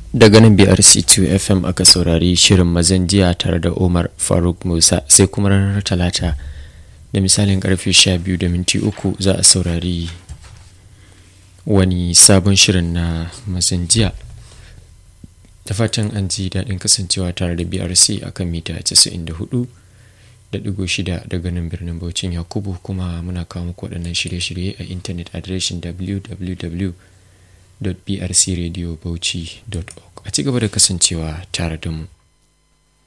daga nan brc2 fm aka saurari shirin mazan jiya tare da umar faruk musa sai kuma ranar talata da misalin karfe 12 da minti uku za a saurari wani sabon shirin na mazan jiya da fatan an ji daɗin kasancewa tare da brc akan mita 94 da digo shida daga nan birnin Bauchin Yakubu kuma muna kawo muku waɗannan shirye-shirye a intanet adireshin www.brcradiobauchi.org a ci gaba da kasancewa tare da mu.